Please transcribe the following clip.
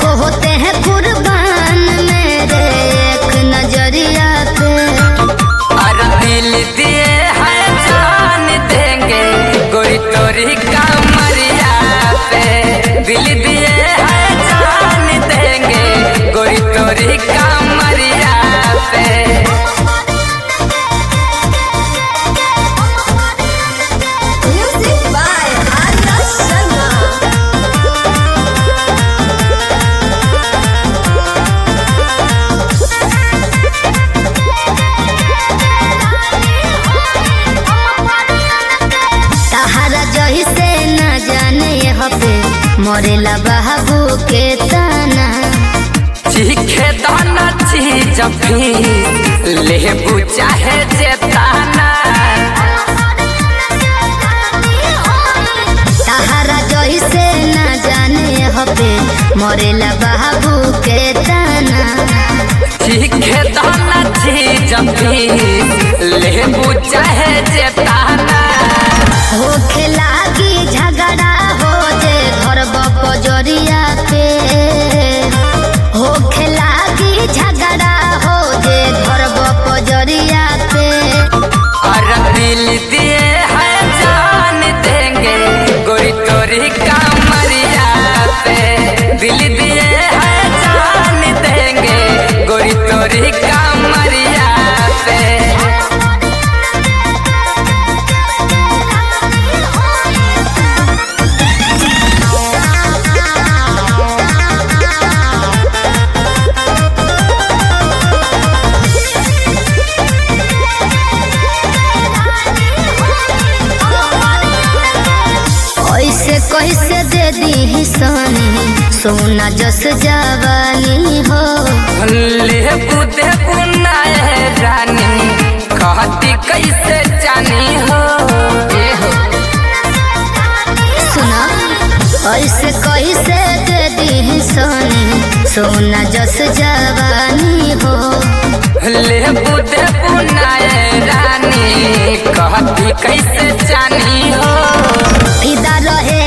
लाखों होते हैं कुर्बान मेरे एक नजरिया पे और दिल दिए है जान देंगे गोरी तोरी कमरिया पे दिल दिए है जान देंगे गोरी तोरी कमरिया पे म्यूजिक बाय आर्या शर्मा तहरा जही से न जाने हबे मरेला बाबू के ताना चीखे दाना चीज भी लेबू चाहे जेताना तहरा जही से न जाने हबे मरेला बाबू के ताना चीखे दाना चीज भी लेबू चाहे जेताना होखे लागी झगड़ा हो जे घर बजरिया पे होखे लागी झगड़ा हो जे घर बजरिया पे और दिल दिए है जान देंगे गोरी तोरी कमरिया पे दिल दिए है जान देंगे गोरी तोरी कमरिया पे ऐसे कैसे दे दी सोनी सोना जस जवानी हो लेबू देबू नाये रानी कहती कैसे जानी हो ए हो सुना ऐसे कैसे दे दी सोनी सोना जस जवानी हो लेबू देबू नाये रानी कहती कैसे जानी हो फिदा रहे